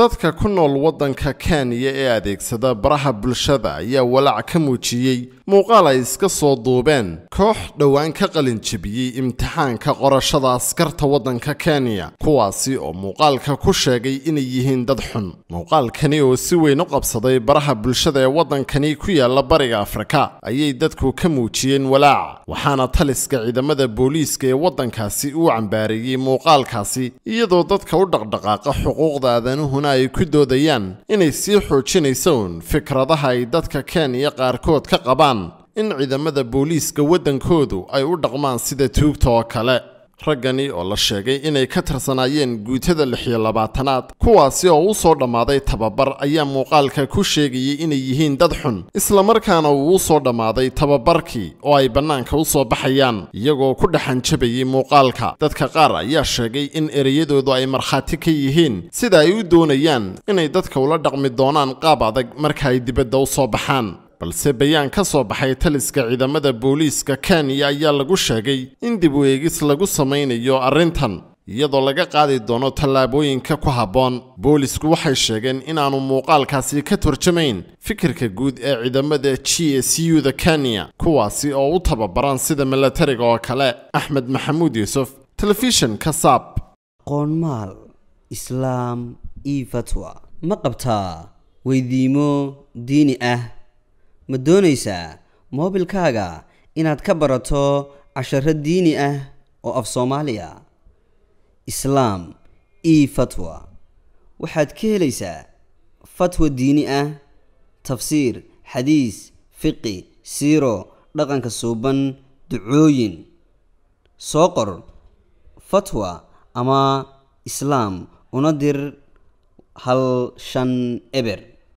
dadka ku nool waddanka kenya ee adeegsada baraha bulshada ayaa walaac ka muujiyey muuqaal ay iska soo duubeen koox dhowaan ka qalinjebiyey imtixaanka qorashada askarta waddanka kenya kuwaasi oo muuqaalka ku sheegay inay yihiin dad xun muuqaalkani oo si weyn u qabsaday baraha bulshada ee waddankani ku yaala bariga afrika ayay dadku ka muujiyeen walaac waxaana taliska ciidamada booliiska ee waddankaasi uu cambaareeyey muuqaalkaasi iyadoo dadka u dhaqdhaqaaqa xuquuqda aadanuhuna ay ku doodayaan inay sii xoojinayso uun fikradaha ay dadka kenya qaarkood ka qabaan in ciidamada booliiska waddankoodu ay u dhaqmaan sida tuugta oo kale raggani oo la sheegay inay ka tirsanaayeen guutada lix iyo labaatanaad kuwaasi oo u soo dhammaaday tababar ayaa muuqaalka ku sheegayay inay yihiin dad xun islamarkaana uu u soo dhammaaday tababarkii oo ay bannaanka u soo baxayaan iyagoo ku dhexanjabayay muuqaalka dadka qaar ayaa sheegay in ereyadoodu ay markhaati ka yihiin sida ay u doonayaan inay dadka ula dhaqmi doonaan qaab adag marka ay dibadda u soo baxaan balse bayaan ka soo baxay taliska ciidamada booliiska kenya ayaa lagu sheegay in dib u eegis lagu samaynayo arrintan iyadoo laga qaadi doono tallaabooyinka ku habboon boolisku waxay sheegeen inaanu muuqaalkaasi ka turjamayn fikirka guud ee ciidamada g s u da kenya kuwaasi oo u tababaran sida milatariga oo kale axmed maxamuud yuusuf telefishinka saab qoonmaal islaam io fatwa ma qabtaa weydiimo diini ah ma doonaysaa moobilkaaga inaad ka barato casharo diini ah oo af soomaaliya islaam io fatwa waxaad ka helaysaa fatwa diini ah tafsiir xadiis fiqi siiro dhaqanka suuban ducooyin soo qor fatwa ama islaam una dir hal shan eber